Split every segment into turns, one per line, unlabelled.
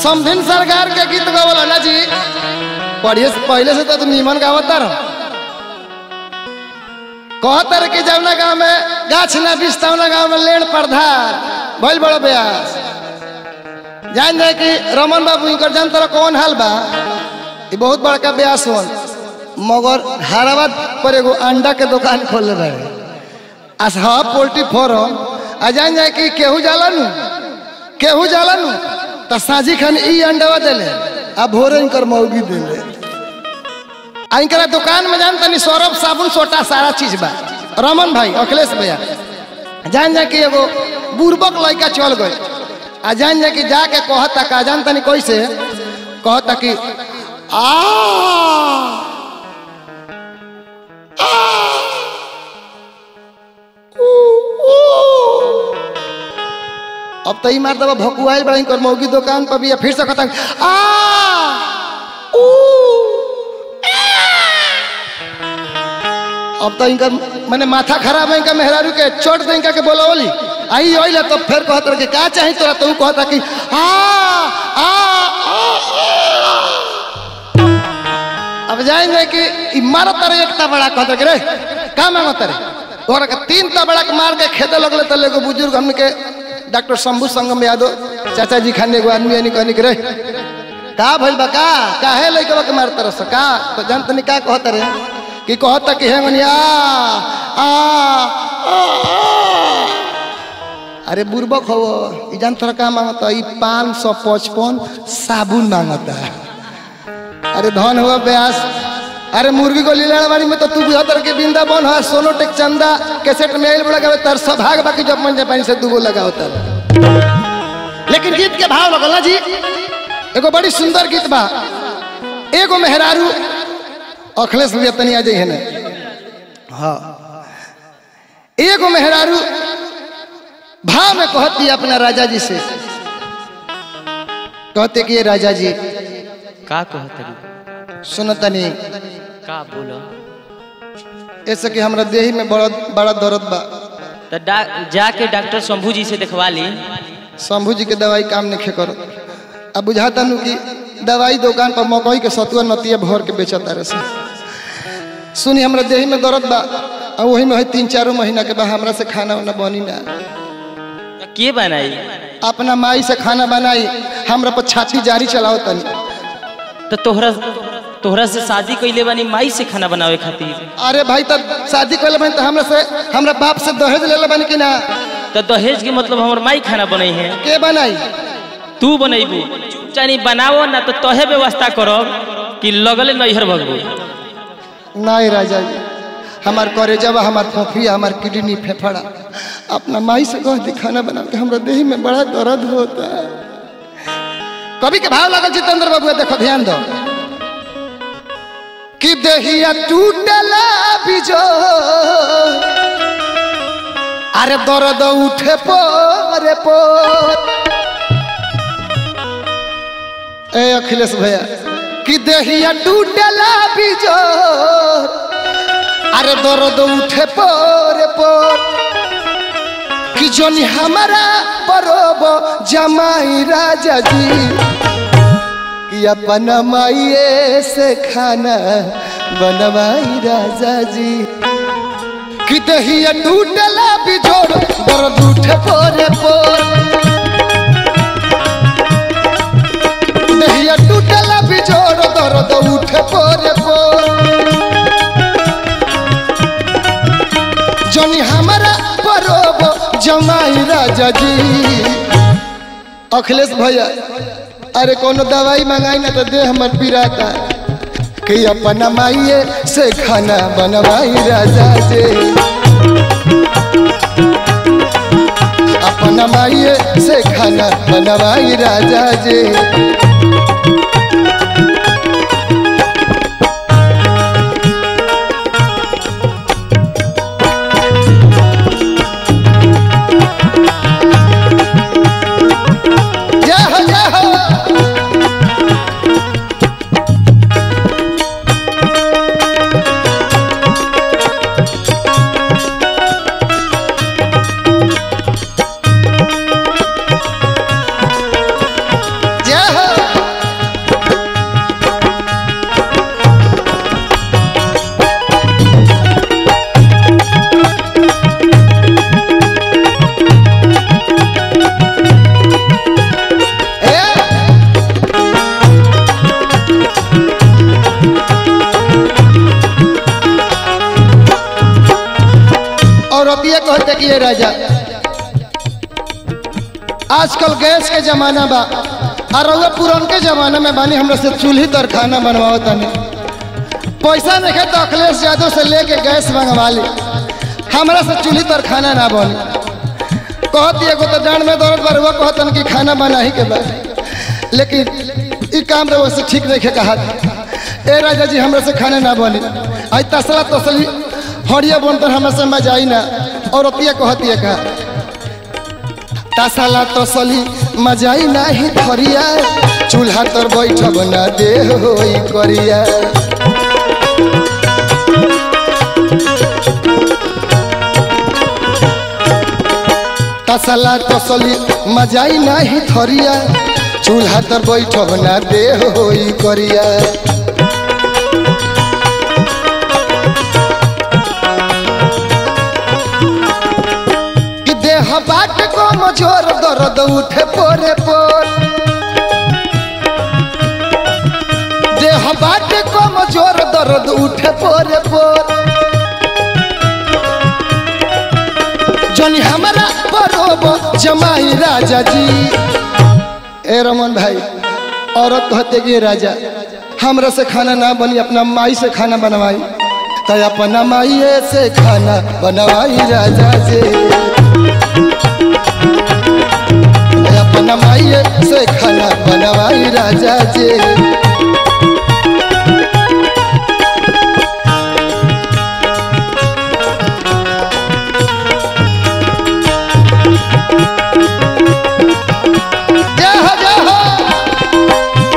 समधिन सरकार के गीत गावला ना जी पढ़िए से पहले से तो तू नीमन गावता रह कहतर कि जौना गांव में गाछ ना बिस्तौना गांव में लेण प्रधान भइल बड़ा ब्यास जान जाए कि रमन बाबू इनकर जान तरह कौन हाल बा ये बहुत बड़का ब्यास होन मगर हैदराबाद पर एगो अंडा के दुकान खोल रहे आज हाँ पोल्ट्री फार्म आ जान जाए कि केहू जाला नु केहू जाला नु तो साझी खान ई अंडवा देले आ भोरे इनकर मौगी देले आ इनकरा दुकान में जान तनी सौरभ साबुन सोटा सारा चीज बा रमन भाई अखिलेश भैया जान जा कि एगो बुर्बक लड़का चल गए आ जान जा कि जाके कहता का जान तनी कैसे कहता कि आ अब तो ई मार दबा भकुआइल बड़ा इनकर मौगी दुकान पर भी है, फिर से कहता आ ऊ अब तो इनका मैंने माथा खराब है इनका मेहरारू के चोट दे इनका के बोला बोली आई ओइला तो फिर कहत रहे कि का चाही तोरा तो ऊ कहता कि आ आ आ, आ। अब जाएंगे कि ई मारत रे एकता बड़ा कहत रे का मांगत रे तोरा के तीन ता बड़ा के मार के खेते लगले तो एगो बुजुर्ग हमने के डॉक्टर शंभू संगम यादव चाचा जी खाने एगो आदमी यानी कहनी के रे का भइल बा का काहे लइकवा के मारत रस का तो जान तनी का कहत रे कि कहता कि हेंगनिया आ आ, आ। अरे बुर्बक हो ई जान तोरा का मांगता ई पाँच सौ पचपन साबुन मांगता अरे धन हुआ ब्यास अरे मुर्गी को लीलावाड़ी में तो तू बुझा तर के बिंदा बन है सोनो टेक चंदा कैसेट में आइल बड़ा तर सभाग बाकी जब मन पानी से दूगो लगाओ तर लेकिन गीत के भाव लगल ना जी एगो बड़ी सुंदर गीत बा एगो मेहरारू अखिलेश भैया तनी आ जाइए ना हाँ एगो मेहरारू भाव में कहती है अपना राजा जी से कहते कि ये राजा जी
का कहतरी
सुनो तनी
का बोलो
ऐसे कि हमरा देही में बड़ा बड़ा दर्द बा
तो डा, जाके डॉक्टर शंभू जी से दिखवा ली
शंभू जी के दवाई काम नहीं करो अब बुझाता नु कि दवाई दुकान पर मकई के सतुआ नतिया भर के बेचता रहे से सुनी हमरा देही में दर्द बा और वही में है तीन चारों महीना के बाद हमरा से खाना वाना बनी ना
तो के बनाई
अपना माई से खाना बनाई हमरा पर छाती जारी चलाओ तनी
तो तोहरा तोहरा से शादी कैले बानी माई से खाना बनावे खातिर
अरे भाई तब शादी कर बनी तो हमरा से हमरा बाप से दहेज ले बनी कि ना
तो दहेज के मतलब हमर माई खाना बनै है
के बनाई
तू बनैबू चाहे बनावो ना तो तोहे व्यवस्था करब कि लगले नैहर भगबू
नहीं राजा जी हमार करेजवा हमार फोफिया हमार किडनी फेफड़ा अपना माई से कह दी खाना बना के हमरा देही में बड़ा दर्द होता है कभी के भाव लगल जितेंद्र बाबू देखो ध्यान दो कि देहिया टूटला बिजो अरे दर्द उठे पोरे पोर ए अखिलेश भैया कि देहिया टूटला बिजो अरे दर्द उठे पोरे पोर कि जोनी हमारा परोब जमाई राजा जी कि अपना माइए से खाना बनवाई राजा जी कि दहिया टूटला बिजोड़ दर्द उठे पोरे पोर दहिया टूटला बिजोड़ दर्द उठे पोरे पोर जोनी हमारा परोब जमाई राजा जी अखिलेश भैया अरे कोनो दवाई मंगाई ना तो दे हमर पिराता कि अपना माइए से खाना बनवाई राजा जी अपना माइए से खाना बनवाई राजा जी जय हो जय हो जय हो औरतिया कहते कि ये राजा आजकल गैस के जमाना बा और रउआ पुरान के जमाना में बानी हमरा से चूल्ही तर खाना बनवाओ तनी पैसा नहीं है तो अखिलेश यादव से लेके गैस मंगवा ली हमरा से चूल्ही तर खाना ना बनी कहती एगो तो डांड में दौड़त बार वो कहतन कि खाना बना ही के बाद लेकिन ई काम रे वैसे ठीक नहीं है कहा ए राजा जी हमरा से खाना ना बनी आई तसला तसली हड़िया बनतर हमरा से मजा आई ना और अतिया कहती है कहा तसला तसली मजाई नाही धरिया चूल्हा तर बैठब ना दे होई करिया तसला तसली मजाई नाही धरिया चूल्हा तर बैठब ना दे होई करिया कि देह बाट को मजोर दर्द उठे पोरे पोर देह बाट को मजोर दर्द उठे पोरे पोर जनी हमारा बरोब जमाई राजा जी ए रमन भाई औरत कहते कि राजा हमरा से खाना ना बनी अपना माई से खाना बनवाई तो अपना माई से खाना बनवाई राजा जी अपना माई से खाना बनवाई राजा जी जय हो जय हो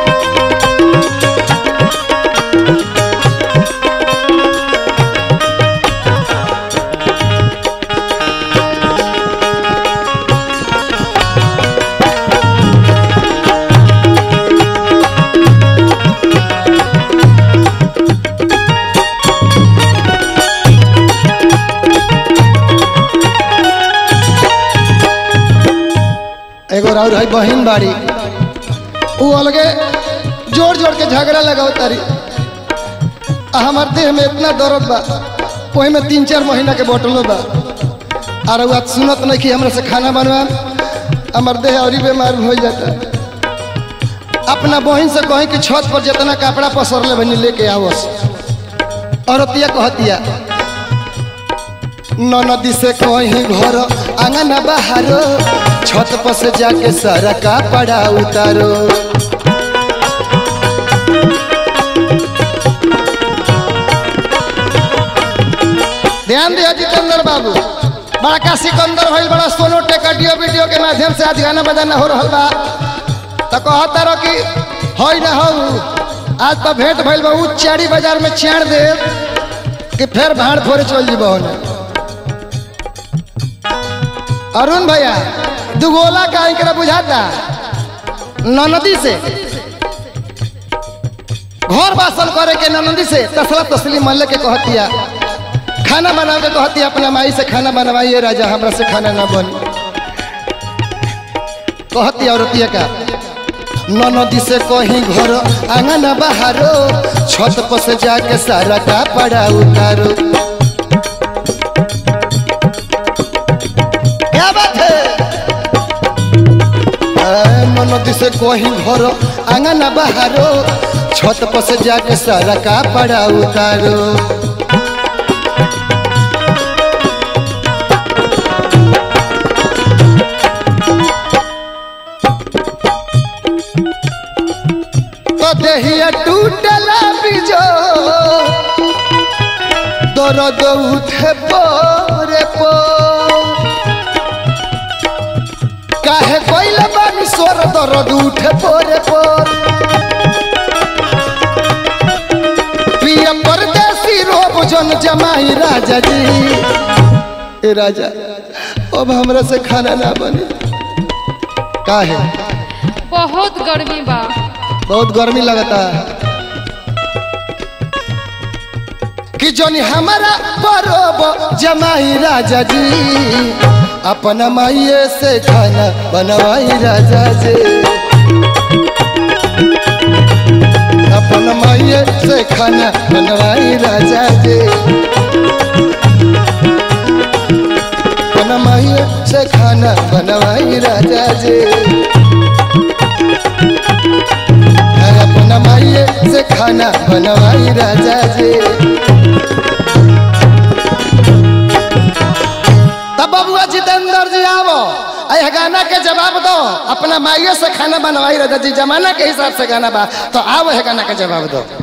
एगो राउर है बहिन बाड़ी उ अलगे जोर जोर के झगड़ा लगाओ तारी आ हमार देह में इतना दर्द बा वही में तीन चार महीना के बोतलो बा और आज सुनत नहीं कि हमरा से खाना बनवा हमार देह और बीमार हो जाता अपना बहिन से कहीं कि छत पर जितना कपड़ा पसर ले बनी लेके आवस औरतिया कहतिया नदी से कहीं घर आंगन बाहरो छत पर से जाके सारा कपड़ा उतारो ध्यान दिया जितेंद्र बाबू बड़का सिकंदर भइल बड़ा सोनो टेकटियो वीडियो के माध्यम से आज गाना बजाना हो रहा बा तो कहता रहो कि होई ना हो आज तो भेंट भइल बा उ चारी बाजार में छेड़ दे कि फिर भाड़ फोड़े चल जीबो होने अरुण भैया दुगोला का इनकरा बुझाता ननदी से घर बासन करे के ननदी से तसला तसली मल्ले के कहतिया खाना बना के कहतिया अपना माई से खाना बनवाइए राजा हमरा से खाना ना बनी कहतिया औरतिया का ननदी से कहीं घर आंगन बाहरो छत पर से जाके सारा कपड़ा उतारो क्या बात है ए, ननदी से कहीं घर आंगन बाहरो छत पर से जाके सारा कपड़ा उतारो तो देहिया टूटला बिजो दर्द उठे पोरे पो काहे कोइला बानी सोर दर्द उठे पोरे पोर पिया परदेसी रोब जन जमाई राजा जी ए राजा अब हमरा से खाना ना बने काहे
बहुत गर्मी बा
बहुत गर्मी लगता है कि जोनी हमारा बरोब जमाई राजा जी अपना माइये से खाना बनवाई राजा जी अपना माइये से खाना बनवाई राजा जी माइये से खाना बनवाई राजा जी है अपना माइये से खाना बनवाई राजा जी तब बबुआ जितेंद्र जी आवो अय गाना के जवाब दो अपना माइये से खाना बनवाई राजा जी जमाना के हिसाब से गाना बा तो आओ है गाना के जवाब दो